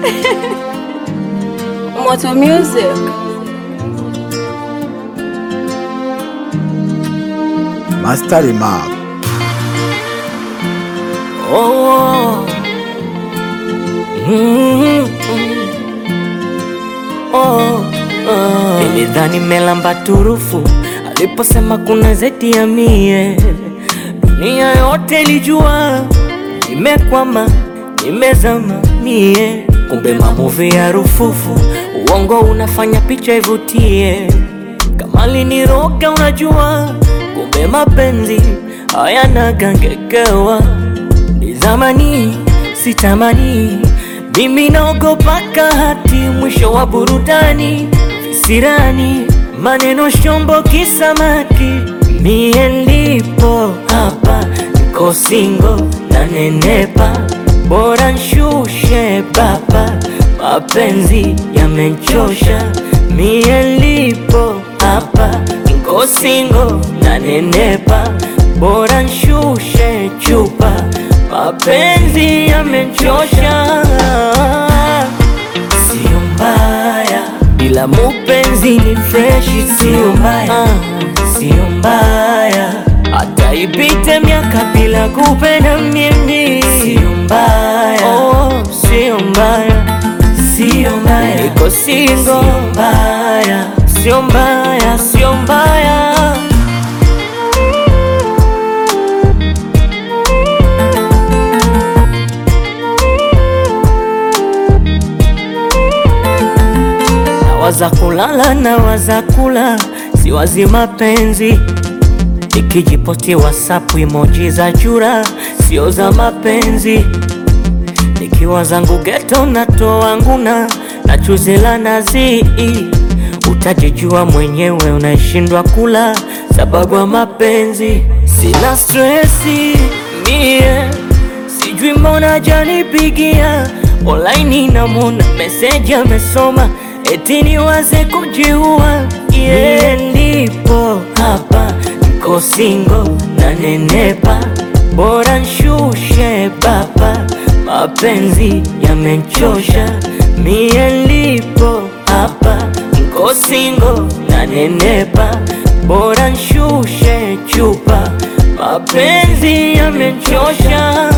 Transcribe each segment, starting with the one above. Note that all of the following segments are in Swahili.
Moto Music. Master Remark. Oh. Mm. Oh. Oh. Nilidhani melamba turufu aliposema kuna zeti ya mie, dunia yote ilijua nimekwama, nimezama mie, kumbe mamuvi ya rufufu, uongo unafanya picha ivutie, kama liniroga unajua, kumbe mapenzi hayana gangekewa ni zamani sitamani, mimi naogopaka hati mwisho wa burudani, visirani maneno shombo kisamaki, mie ndipo hapa niko singo na nenepa, bora nshushe baba, mapenzi yamenchosha, mie ndipo hapa niko singo na nenepa, bora nshushe chupa mapenzi yamenchosha, sio mbaya bila mupenzi ni freshi, sio mbaya, sio mbaya hata ipite miaka bila kupenda mimi, sio mbaya, oh, sio mbaya, sio mbaya, niko single, sio mbaya, sio mbaya, sio mbaya. Nawaza kulala na waza kula, siwazi mapenzi. Nikijipoti WhatsApp emoji za chura, sio za mapenzi. Nikiwa zangu geto natoa nguna na chuzi la nazi, utajijua mwenyewe, unashindwa kula sababu ya mapenzi. Sina stresi mie, sijui mbona janipigia online, namona meseji amesoma eti niwaze kujiua. Yeah, ndipo hapa niko singo na nenepa, bora nshushe baba, mapenzi yamenchosha. Mie ndipo hapa niko singo na nenepa, bora nshushe chupa, mapenzi yamenchosha.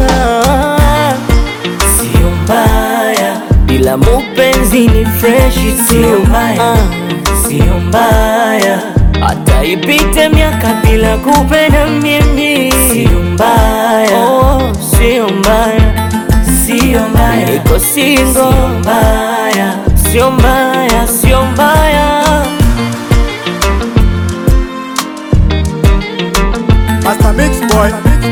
Sio mbaya bila mupenzi ni freshi, sio mbaya, sio mbaya hata ipite miaka bila kupenda mimi, sio mbaya, oh, sio mbaya, sio mbaya, niko single, sio mbaya, sio mbaya, sio mbaya. Master Mix Boy.